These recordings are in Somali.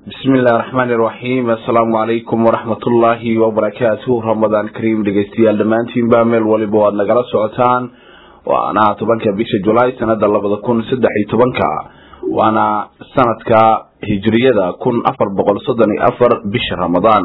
bismi illahi raxmaani iraxiim assalaamu calaykum waraxmatullaahi wabarakaatuh ramadaan kariim dhegeystayaal dhammaantiinba meel waliba o aad nagala socotaan waana tobanka bisha julaay sanada labada kun saddex iyo tobanka waana sanadka hijriyada kun afar boqol soddon iyo afar bisha ramadaan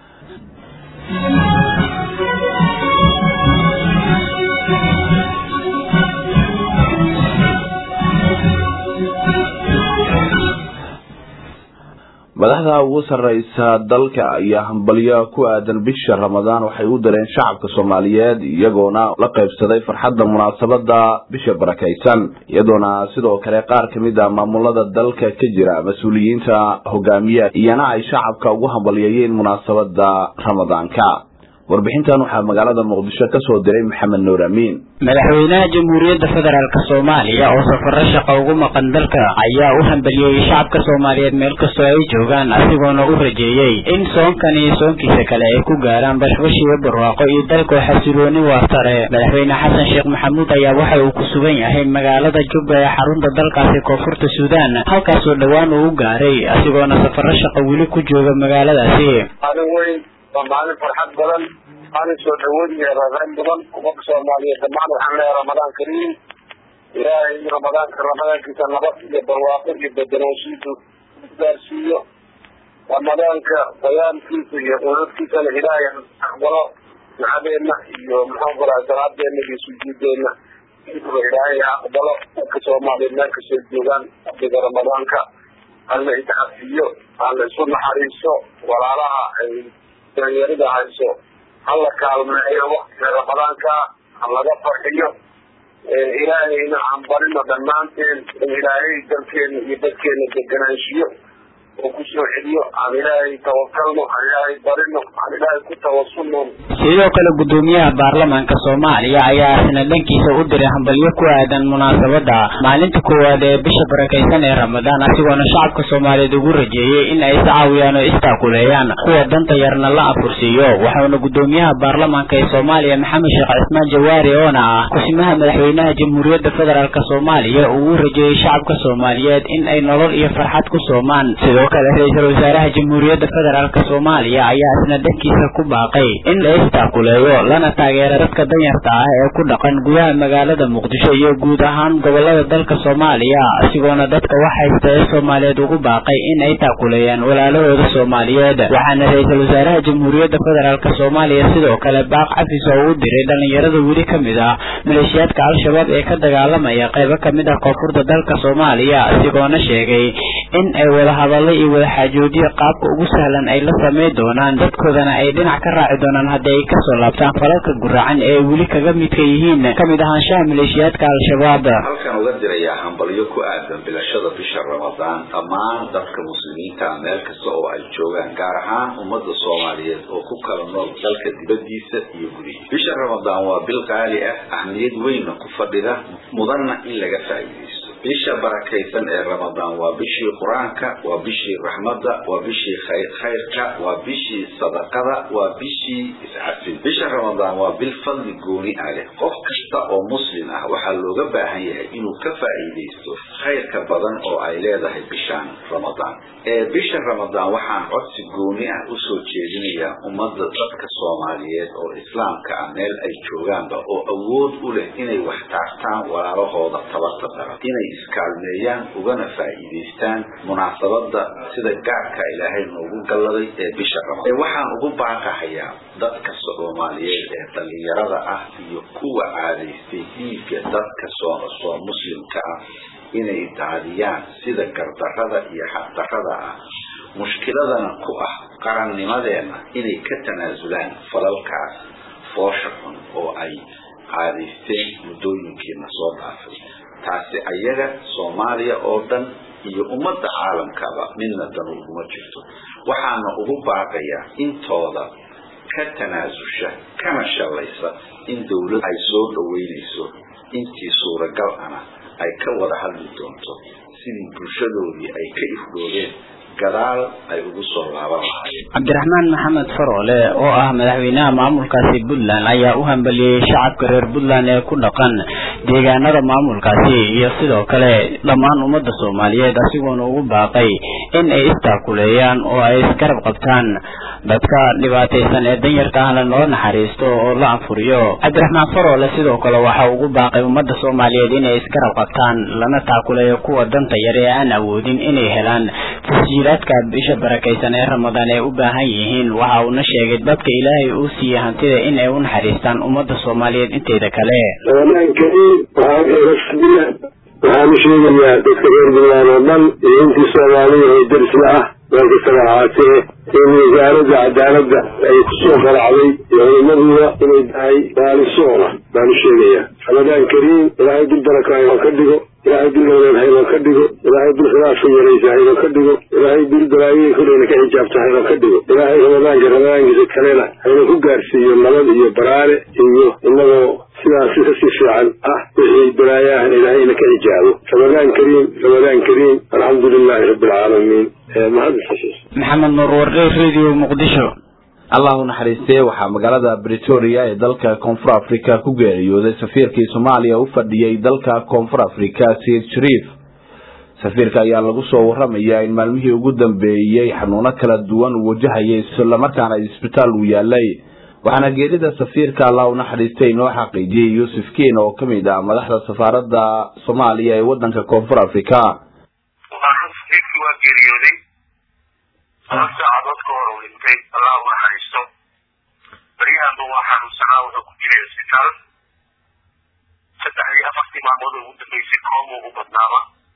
madaxda ugu sareysa dalka ayaa hambalyo ku aadan bisha ramadaan waxay u dareen shacabka soomaaliyeed iyagoona la qaybsaday farxadda munaasabada bisha barakaysan iyadoona sidoo kale qaar kamid a maamulada dalka ka jira mas-uuliyiinta hogaamiya iyana ay shacabka ugu hambalyeeyeen munaasabada ramadaanka warbixintan waxaa magaalada muqdisho kasoo diray maxamed nuur amiin madaxweynaha jamhuuriyadda federaalk soomaaliya oo safaro shaqa ugu maqan dalka ayaa u hambaliyeeyey shacabka soomaaliyeed meel kastoo ay joogaan asigoona u rajeeyey in soonkan iyo soonkiisa kale ay ku gaaraan bashbash iyo barwaaqo iyo dalkoo xasilooni waartare madaxweyne xasan sheekh maxamuud ayaa waxa uu ku sugan yahay magaalada jubba ee xarunta dalkaasi koonfurta suudaan halkaasoo dhowaan uu u gaaray asigoona safaro shaqa weli ku jooga magaaladaasi waa maalin farxad badan maalin soo dhawood iyo raarayn badan ummadda soomaaliyeed dhammaan waxaan leeyahay ramadaan kariim ilaahay ramadaanka ramadaankiisa nabad iyo barwaaqo iyo bedelaanshiisu gaarsiiyo ramadaanka bayaankiisa iyo quudadkiisana ilaahay aqbalo ducadeena iyo maxaan qoraa salaadeena iyo sujuudeena iba ilaahay aqbalo dadka soomaaliyeed meel kastoo joogaan abdiga ramadaanka hala iscafiyo hala isu naxariiso walaalaha ay danyarida hayso hala kaalmeeyo waktiga ramadaanka halaga farxiyo ilaahayna aan barino dhammaanteen in ilaahay dalkeena iyo dadkeena deganaanshiyo oo kusoo celiyo aan ilaahay tawakalno aan ilaahay barino aan ilaahay ku tawasulno sidoo kale guddoomiyaha baarlamaanka soomaaliya ayaa isna dhankiisa u diray hambalyo ku aadan munaasabada maalinta koowaad ee bisha barakaysan ee ramadaan asigoona shacabka soomaaliyeed ugu rajeeyey in ay iscaawiyaan oo istaakuleeyaan kuwa danta yarna la afursiiyo waxauna guddoomiyaha baarlamaanka ee soomaaliya maxamed sheekh cismaan jawaari oona ah kusimaha madaxweynaha jamhuuriyadda federaalk soomaaliya uu u rajeeyey shacabka soomaaliyeed in ay nolol iyo farxad ku soomaan sidoo kale ra-iisul wasaaraha jamhuuriyadda federaalk soomaaliya ayaa isna dhankiisa ku baaqay in la istaakuleeyo lana taageera dadka danyarta ah ee ku dhaqan gudaha magaalada muqdisho iyo guud ahaan gobolada dalka soomaaliya asigoona dadka wax haysta ee soomaaliyeed ugu baaqay in ay taakuleeyaan walaalahooda soomaaliyeed waxaana ra-iisul wasaaraha jamhuuriyadda federaalk soomaaliya sidoo kale baaq cafis oo u diray dhalinyarada weli ka mid ah maleeshiyaadka al-shabaab ee ka dagaalamaya qaybo kamid ah koonfurta dalka soomaaliya asigoona sheegay in ay wadahadallo iyo wadaxaajoodiyo qaabka ugu sahlan ay la sameyn doonaan dadkoodana ay dhinac ka raaci doonaan haddii ay kasoo laabtaan falalka guraacan ee ay weli kaga midka yihiin kamid ahaanshaha maleeshiyaadka al-shabaab halkan uga dirayaa hambalyo ku aadan bilashada bisha ramadaan dhammaan dadka muslimiinta meel kasta oo ay joogaan gaar ahaan ummadda soomaaliyeed oo ku kala nool dalka dibadiisa iyo gudihiisa bisha ramadaan waa bil qaali ah ahmiyad weynna ku fadhida mudanna in laga faa'iidaysto bisha barakaysan ee ramadaan waa bishii qur-aanka waa bishii raxmadda waa bishii khayrka waa bishii sadaqada waa bishii iscafin bisha ramadaan waa bil fadli gooni ah leh qof kasta oo muslim ah waxaa looga baahan yahay inuu ka faa'iidaysto khayrka badan oo ay leedahay bishaan ramadaan ee bisha ramadaan waxaan codsi gooni ah usoo jeedinayaa ummadda dadka soomaaliyeed oo islaamka ah meel ay joogaanba oo awood u leh inay wax taartaan walaalahooda tabarta daran inay iskaalmeeyaan ugana faa'iidaystaan munaasabada sida gaarka ilaahay noogu galladay ee bisha ramadaan waxaan ugu baaqahayaa dadka soomaaliyeed ee dhalinyarada ah iyo kuwa caadaystay dhiigga dadka soo muslimka ah inay daadiyaan sida gardarrada iyo xaqdarrada ah mushkiladana ku ah qarannimadeena inay ka tanaasulaan falalkaas foosha xun oo ay caadaysteen muddooyinkiina soo dhaafay taasi ayaga soomaaliya oo dhan iyo ummadda caalamkaba midna danu uguma jirto waxaana ugu baaqayaa intooda ka tanaasusha kana shallaysa in dawlad ay soo dhaweynayso intii suuragal ana ay ka wada hadli doonto sidii bulshadoodii ay ka ifdhoobeen gadaal ay ugu soo laaban lahaayeen cabdiraxmaan maxamed faroole oo ah madaxweynaha maamulkaasi puntland ayaa u hambaliyey shacabka reer puntland ee ku dhaqan deegaanada maamulkaasi iyo sidoo kale dhammaan ummadda soomaaliyeed asigoona ugu baaqay in ay istaakuleeyaan oo ay isgarab qabtaan dadka dhibaataysan ee danyarka ahna loo naxariisto oo la anfuriyo cabdiraxmaan faroole sidoo kale waxa ugu baaqay ummadda soomaaliyeed inay isgarab qabtaan lana taakuleeyo kuwa danta yar ee aan awoodin inay helaan tasjiilaadka bisha barakaysan ee ramadaan ay u baahan yihiin waxa uuna sheegay dadka ilaahay uu siiyey hantida in ay u naxariistaan ummadda soomaaliyeed inteeda kale ramadaan kariim waxaa eegasbiya waxaanu sheegayaa dadka reer puntland oo dhan iyo intii soomaaliya oo derisla ah meel kastaba ahaatee in wasaaradda cadaaladda ay kusoo qaracday iyo culimaduda inay tahay baalisoona baanu sheegayaa ramadaan kariim ilaahay dul baraka haynoo ka dhigo ilaahay dul nabadeen haynoo ka dhigo ilaahay dul khilaafka yaraysa haynoo ka dhigo ilaahay dul balaayihii koreyna ka xijaabta haynoo ka dhigo ilaahay ramadaanka ramadaankiisa kalena haynoo ku gaarsiiyo nabad iyo baraare iyo inagoo sidaasi kasii fiican ah wixii balaayahan ilaahayna ka xijaabo ramadaan kariim ramadaan kariim alxamdu lilaahi rabbi alcaalamiin maxamed nuur warre radio muqdisho allah u naxariistee waxaa magaalada bretoria ee dalka koonfur africa ku geeriyooday safiirkii soomaaliya u fadhiyey dalka koonfur africa sayid shariif safiirka ayaa lagu soo waramayaa in maalmihii ugu dambeeyey xanuuno kala duwan uu wajahayay islamarkaana isbitaal uu yaalay waxaana geerida safiirka allah u naxariistay inoo xaqiijiyey yuusuf kiin oo ka mid ah madaxda safaaradda soomaaliya ee wadanka koonfur africa waa geeriyooday laba saacadood ka hor uu dhintay allah u naxariisto baryahanba waa xanuunsanaa wuxuu ku jiray isbitaal saddexdii afartii maalmood ugu dambeysay kooma ugu badnaaba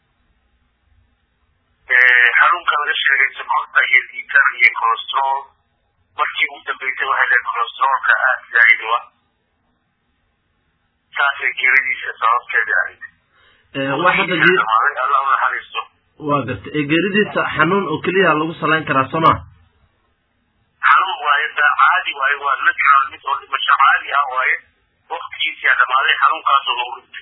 xanuunka laga sheegay sokorta iyo diitar iyo colostrol markii ugu dambeysay waxay leed colostrolka aad zaa'id u ah saasay geeridiisa sababteeda ahayd allah u naxariisto waa garta ee geeridiisa xanuun oo keliya lagu salayn karaa soo ma xanuun waaye da caadi waaye waa natural mid oo dhimasho caadi ah waaye waktigiisiyaa dhamaaday xanuunkaasoo lagu dhintay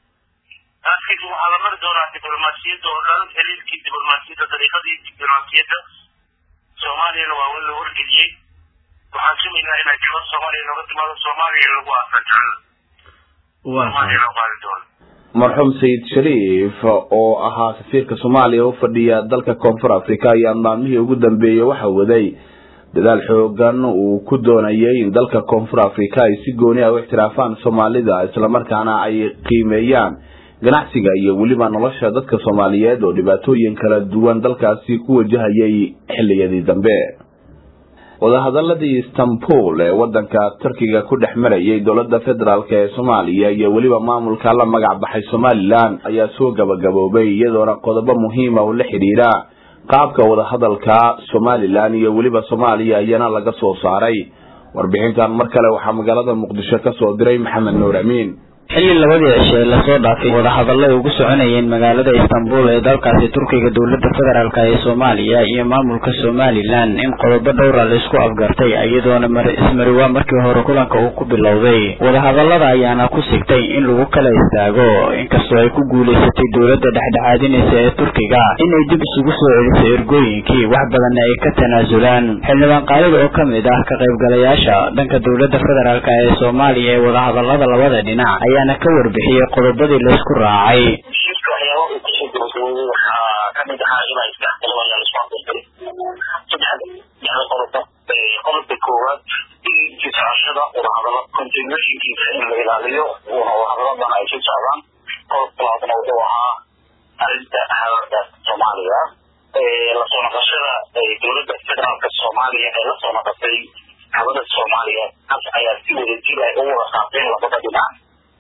laakiin waxaa la mari doonaa diblomaasiyadda oo dhan xiriirkii diblomaasiyadda dariiqadii diblomaasiyadda soomaaliyana waa wa la wargeliyey waxaan sugaynaa inay gabar soomaaliya nooga timaado soomaaliya lagu aasajaan soomaaliya loo qaadi doono marxuum sayid shariif oo ahaa safiirka soomaaliya u fadhiya dalka koonfur africa ayaa maalmihii ugu dambeeyey waxa waday dadaal xoogan uu ku doonayay in dalka koonfur africa ay si gooni ah u ixtiraafaan soomaalida islamarkaana ay qiimeeyaan ganacsiga iyo weliba nolosha dadka soomaaliyeed oo dhibaatooyin kala duwan dalkaasi ku wajahayay xiliyadii dambe wadahadaladii istanbul ee wadanka turkiga ku dhex marayay dowlada federaalk ee soomaaliya iyo weliba maamulka la magac baxay somalilan ayaa soo gabagaboobay iyadoona qodobo muhiima oo la xidhiira qaabka wadahadalka somalilan iyo weliba soomaaliya ayana laga soo saaray warbixintan mar kale waxaa magaalada muqdisho kasoo diray maxamed nuur amiin xilli labadii cishe lasoo dhaafay wadahadallo ay ugu soconayeen magaalada istanbul ee dalkaasi turkiga dowladda federaalk ee soomaaliya iyo maamulka somalilan in qodobo dhowra laisku afgartay iyadoona ismariwaa markii hore kulanka uu ku bilowday wadahadallada ayaana ku sigtay in lagu kala istaago inkastoo ay ku guulaysatay dowladda dhexdhexaadinaysa ee turkiga inay dib isugu soo celiso ergooyinkii wax badanna ay ka tanaasulaan xildhibaan qaalida oo kamid ah ka qaybgalayaasha dhanka dowladda federaalk ee soomaaliya ee wadahadallada labada dhinac ayaana ka warbixiyey qodobadii laysku raacay shirka waxyaaba uu kusoo gabagabooday waxaa kamid ahaa inay isdhexgalo ayaa lasoo afgartay saddex dhexda qodobo qodobka koowaad in sisocashada wadahadalo continuationkiisa in la ilaaliyo wadahadaladana ay sii socdaan qodobka labaadna wuxuu ahaa arrinta hadalka soomaaliya lasoo noqoshada dowladda federaalka soomaaliya ee lasoo noqotay hawada soomaaliya taas ayaa si wada jir ay ugu wada qaateen labada dhinac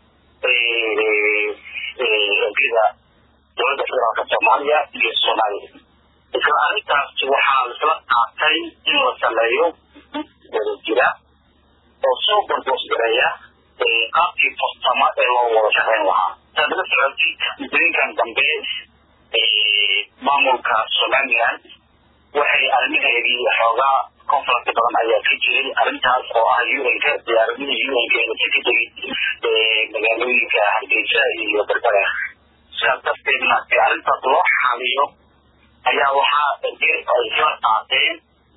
sida dowladda federaalka soomaaliya iyo soomaaliya isla arrintaas waxaa laisla qaatay in la sameeyo wada jira oo soo barboosgareeya qaabkii farsamo ee loo wada shaqeyn lahaa saad la socotay muddooyinkan dambe maamulka somaliland waxay arrimaheedii xoogaa conference badan ayaa ka jiray arrintaas oo ah un-ka diyaaradihii un-ka ee ka tegay magaalooyinka hargeysa iyo berbera sidaas darteedna si arrintaas loo xaliyo ayaa waxaa ay isla qaateen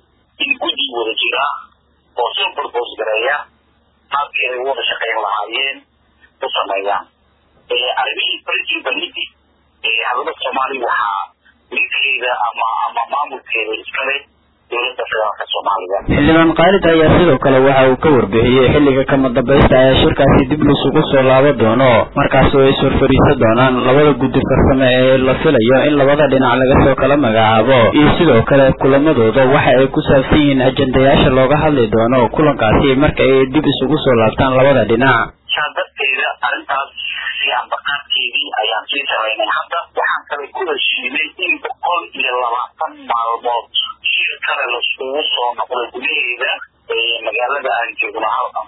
in guddi wada jira oo soo borboos gareeya qaabkii ay wada shaqayn lahaayeen u sameeyaan arrimihii principality hadalada soomaaliya waxaa midkeeda ama ama maamulkeeda iskale dowladda federaalka soomaaliya xildhibaan khaalid ayaa sidoo kale waxa uu ka warbixiyey xilliga kama dambaysta ee shirkaasi dib lisugu soo laabo doono markaas oo ay sorfariisan doonaan labada guddi farsame ee la filayo in labada dhinac laga soo kala magacaabo iyo sidoo kale kulamadooda waxa ay ku saabsan yihiin ajendayaasha looga hadli doono kulankaasi marka ay dib isugu soo laabtaan labada dhinac saa darteeda arrintaas siyaanbaqaadkeedii ayaan sii samaynay hadda waxaan kale ku heshiinay in boqol iyo labaatan maalmood shir kale laiskugu soo noqdo gudaheeda magaalada aan joogno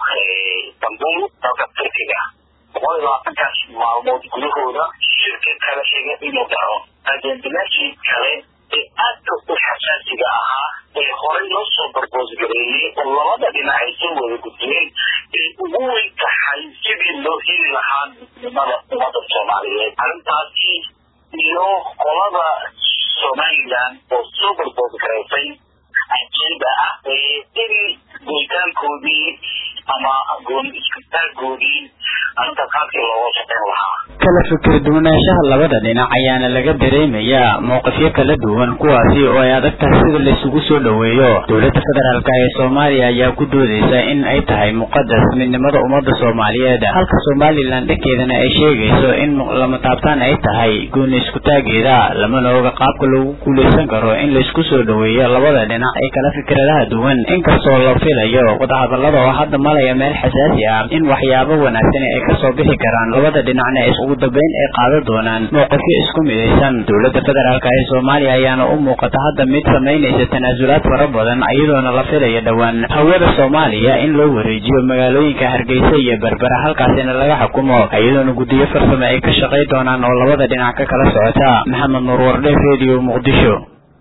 istanbul dalka turkiga boqol iyo labaatankaas maalmood gudahooda shirka kale xiga inuu dhaco ajendayaashii kale ee aadka u xasaasiga ahaa ee horey loo soo barboosgareeyey oo labada dhinac ay soo wada gudbiyeen ay ugu weyn tahay sidii loo heli lahaa midnimada ummadda soomaaliyeed arrintaasi iyo qolada somaliland oo soo barboosgareysay ajeeda ah in goytaankoodii ama gooni iskutaagoodii arrintaas qaabkii looga shaqeyn lahaa kala fikir duwanaanshaha labada dhinac ayaana laga dareemayaa mowqifyo kala duwan kuwaasi oo ay adag tahay sida laisugu soo dhoweeyo dowladda federaalk ee soomaaliya ayaa ku doodeysa in ay tahay muqadas midnimada ummadda soomaaliyeed halka somalilan dhankeedana ay sheegayso in lama taabtaan ay tahay gooni iskutaageeda lamana oga qaabka lagu guuleysan karo in laisku soo dhoweeyo labada dhinac ee kala fikradaha duwan inkastoo la filayo wadahadalada oo hadda malaya meel xasaasi ah in waxyaabo wanaagsan ay kasoo bixi karaan labada dhinacna ugu dambeyn ay qaadan doonaan mowqifyo isku midaysan dowladda federaalk ee soomaaliya ayaana u muuqata hadda mid samaynaysa tanaasulaad fara badan iyadoona la filaya dhowaan hawada soomaaliya in loo wareejiyo magaalooyinka hargeysa iyo berbera halkaasina laga xukumo iyadoona guddiyo farsame ay ka shaqay doonaan oo labada dhinac ka kala socota maxamed nuur wardhe radio muqdisho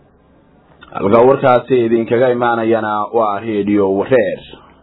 halka warkaasi idinkaga imaanayana waa radio wareer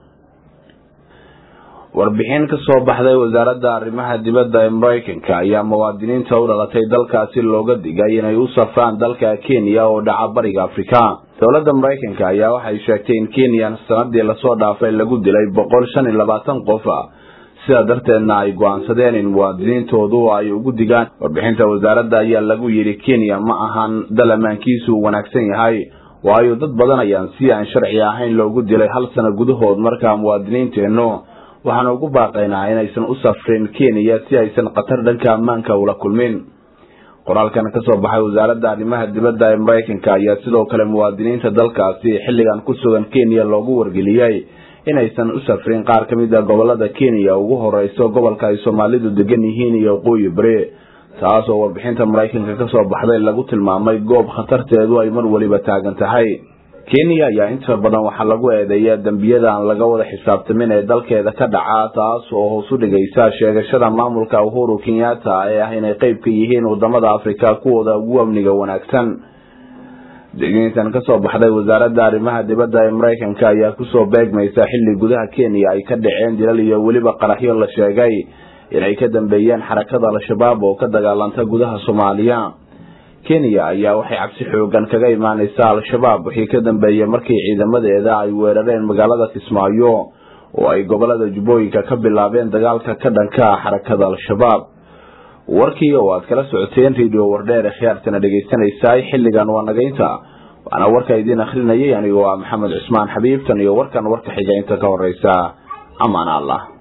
warbixin ka soo baxday wasaaradda arrimaha dibadda ee maraykanka ayaa muwaadiniinta u dhalatay dalkaasi looga digay inay u safraan dalka kenya oo dhaca bariga afrika dowladda maraykanka ayaa waxay sheegtay in kenya sanadii lasoo dhaafay lagu dilay boqol shan iyo labaatan qof sidaa darteedna ay go-aansadeen in muwaadiniintoodu ay ugu digaan warbixinta wasaaradda ayaa lagu yidhi kenya ma ahan dal ammaankiisu wanaagsan yahay waayo dad badan ayaan si aan sharci ahayn loogu dilay hal sano gudahood markaa muwaadiniinteennu waxaana ugu baaqaynaa inaysan u safrin kenya si aysan khatar dhanka ammaanka ula kulmin qoraalkan kasoo baxay wasaaradda arrimaha dibadda ee maraykanka ayaa sidoo kale muwaadiniinta dalkaasi xilligan ku sugan kenya loogu wargeliyey inaysan u safrin qaar ka mid a gobolada kenya ugu horeyso gobolka ay soomaalidu degan yihiin iyo waqooyi bari taas oo warbixinta maraykanka kasoo baxday lagu tilmaamay goob khatarteedu ay mar weliba taagan tahay kenya ayaa inta badan waxaa lagu eedeeyaa dembiyada aan laga wada xisaabtamin ee dalkeeda ka dhaca taas oo hoos u dhigaysa sheegashada maamulka uhuru kenyatta ee ah inay qeyb ka yihiin wadamada afrika kuwooda ugu amniga wanaagsan digniintan kasoo baxday wasaaradda arrimaha dibadda ee maraykanka ayaa kusoo beegmaysa xilli gudaha kenya ay ka dhaceen dilal iyo weliba qaraxyo la sheegay inay ka dambeeyeen xarakada al-shabaab oo ka dagaalanta gudaha soomaaliya kenya ayaa waxay cabsi xoogan kaga imaaneysaa al-shabaab wixii ka dambeeyey markii ciidamadeeda ay weerareen magaalada kismaayo oo ay gobolada jubbooyinka ka bilaabeen dagaalka ka dhanka ah xarakada al-shabaab warkii oo aad kala socoteen radio wardheer ee khiyaartana dhegeysanaysaay xilligan waa nagaynta waana warka idiin akrinayay anigoo ah maxamed cusmaan xabiibtan iyo warkan warka xiga inta ka horeysa amaan allah